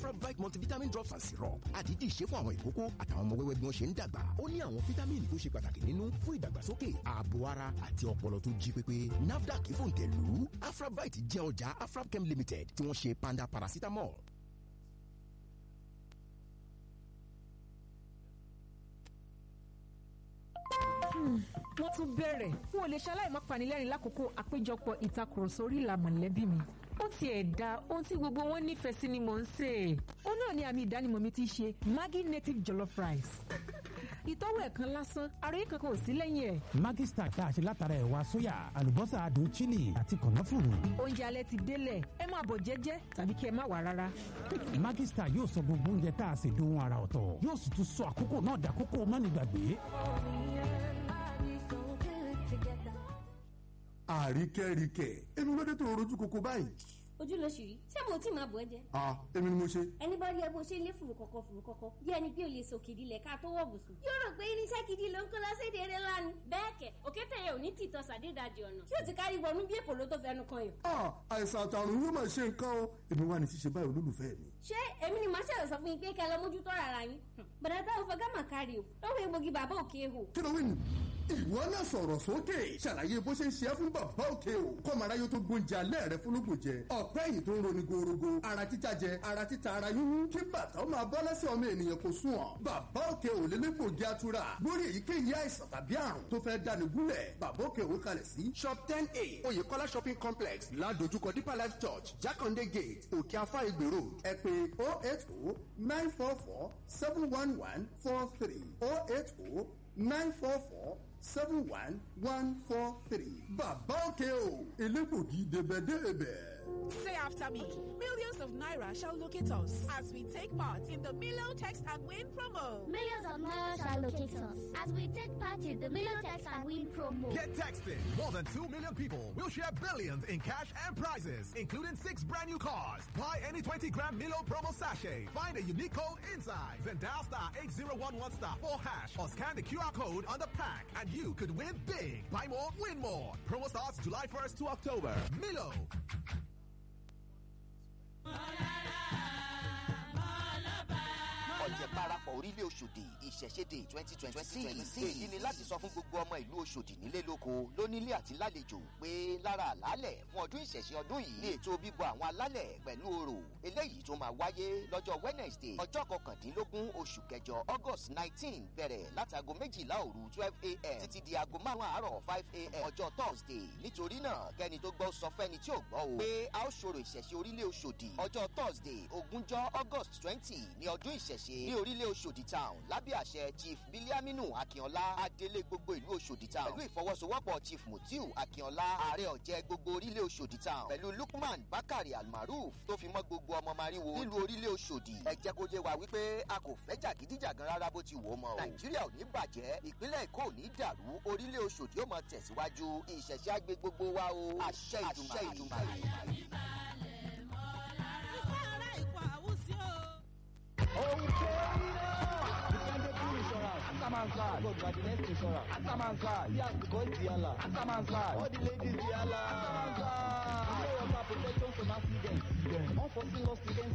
afrabite multivitamin drops and syrup àdídì ṣe fún àwọn ìkókó àtàwọn ọmọ wẹ́wẹ́ bí wọ́n ṣe ń dàgbà ó ní àwọn fítámìnì tó ṣe pàtàkì nínú fún ìdàgbàsókè ààbò ara àti ọpọlọ tó jí pépé nafdac fòǹtẹ̀lù afrabite jẹ́ ọjà afrabchem limited tí wọ́n ṣe panda paracetamol. wọ́n tún bẹ̀rẹ̀ n ò lè ṣaláì má panilẹ́rìn lákòókò àpéjọpọ̀ ìtakùrọ̀sọ orí ìlà mọ̀lẹ́bí mi ó tiẹ̀ da ohun tí gbogbo wọn nífẹ̀ẹ́ sí ni mò ń sè é ó náà ni àmì ìdánimọ̀ mi ti ṣe Maggi native jollof rice ìtọ́wò ẹ̀kan lásán àròyé kankan ò sí lẹ́yìn ẹ̀. Maggi Star tá a ṣe látara ẹ̀wà sóyà àlùbọ́sà adùn chili àti kànáfùrù. oúnjẹ alẹ́ ti délẹ̀ ẹ máa bọ̀ jẹ́jẹ́ tàbí kí ẹ má wà rárá. Maggi Star yóò sọ gbogbo oúnjẹ tá a ṣe dohun ara ọ̀tọ̀ yóò sì tún sọ àkókò náà dàkókò mọ́nìgbàgbé. àríkẹ́ríkẹ́ èmi ló dé tó rojú koko báyìí. ojú ló ṣì rí ṣé mo tí máa bọ̀ ẹ́ jẹ́. a èmi ni mo ṣe. ẹni bá rí ẹ bó ṣe ń lé fùrù kọ̀kọ̀ fùrù kọ̀kọ̀ bí ẹni pé o lè sòkìdí lẹ̀ ká tó wọ̀ bùsùn. yóò rò pé irinṣẹ́ gidi ló ń kó lọ séde eré lánàá. bẹ́ẹ̀ kẹ̀ òkété yẹn ò ní tìtọ́ sàdédàjì ọ̀nà tí ó ti kárí wọnú bí èpò ló tó fẹnu kan yàn. a àìsàn àtàrùn yóò máa ṣe nǹkan o èmi wà ní ṣíṣe báyìí olólùfẹ́ mi. ṣé èmi ni màá ṣẹlẹ̀ sọ fún yín pé kẹ́ lọ mójútó rárá yín. bàdà táwọn fọgá mà kárí o lọ́wọ́ egbògi bàbá òkè hò. kí ló wí nù. ìwọ náà sọ̀rọ̀ sókè ṣàlàyé bó ṣe ń ṣe é fún bàbá òkè o kọ́mọ aráyé tó gbóúnjẹ alẹ́ rẹ fúnlógún jẹ ọ̀pẹ́ yìí tó ń roni gorogo ara títa jẹ ara títa ara yúnú kí bàtà ó máa bọ́ lẹ́sẹ̀ ọmọ ènìyàn kò sùn ọ́ bàbá òkè ò lélẹ́gbògi atura lórí èyíkéyìí àìsàn tàbí àrùn tó fẹ́ dáni gúnlẹ̀ bàbá òkè òwe kalẹ̀ sí shop ten a oyèkọ́lá shopping complex ládojúkọ deeper life church jákàndé gate òkè afá ìgbè road ẹ pè oh eight oh nine four four seven one one four three oh eight oh nine four four seven one one four three. bàbá òkè o elégbògi débẹ̀débẹ̀. Say after me. Millions of Naira shall locate us as we take part in the Milo Text and Win promo. Millions of Naira shall locate us as we take part in the Milo Text and Win promo. Get texting. More than 2 million people will share billions in cash and prizes, including six brand new cars. Buy any 20 gram Milo promo sachet. Find a unique code inside. Then dial star 8011 star 4 hash or scan the QR code on the pack and you could win big. Buy more, win more. Promo starts July 1st to October. Milo. ọ̀jẹ̀ parapọ̀ orílẹ̀ Òṣòdì ìṣẹ̀ṣẹ̀dẹ̀ twenty twenty six èyí ni láti sọ fún gbogbo ọmọ ìlú Òṣòdì nílé lóko lónílé àti lálejò pé lára àlálẹ̀ fún ọdún ìṣẹ̀ṣẹ̀ ọdún yìí ní ètò bíbọ àwọn alálẹ̀ pẹ̀lú orò eléyìí tó máa wáyé lọ́jọ́ Wednesday ọjọ́ kọkàndínlógún oṣù kẹjọ August nineteen bẹ̀rẹ̀ látago méjìlá òru twelve a.m. títí di aago márùn àárọ̀ five a.m. ọjọ́ Thursday nítorí náà kẹ́ni tó gbọ́ sọ fẹ́ni tí ò gbọ́ o pé a ó ṣòro ìṣẹ̀ṣẹ̀ orílẹ̀ Òṣòdì ọjọ́ Thursday ogúnjọ́ August twenty ní ọdún ìṣẹ̀ṣẹ̀ ní orílẹ̀ Òṣòdì town lábẹ́ àṣẹ Chief Biliaminu Akínọlá adelé gbogbo ìlú Òṣòdì town pẹ̀lú ìfọwọ́sowọ́pọ̀ Chief Mutiu Akínọlá ààrẹ ọ̀jẹ̀ gbogbo orílẹ̀ Òṣòdì town pẹ̀lú Lukman Bakari Almaruf tó fi mọ́ gbogbo ọmọ mariwo nílùú orílẹ̀ Òṣòdì ẹ jẹ́ kó yé wa wípé a kò fẹ́ jàgídíjàgan rárá bó ti wò ó mọ́ o Nàìjíríà ò ní bàjẹ́ ìpínlẹ̀ Èkó ò ní dàrú orílẹ̀ Òṣòdì ó máa tẹ̀síwájú ìṣẹ̀ṣẹ̀ àgbẹ̀ gbogbo wa o àṣẹ Ìdùmarè. Atamansa, God, you are the next insurance. Atamansa, yes, God, Diala. Atamansa, all the ladies, Diala. Atamansa, you know what, protection from accidents. Unforeseen loss events.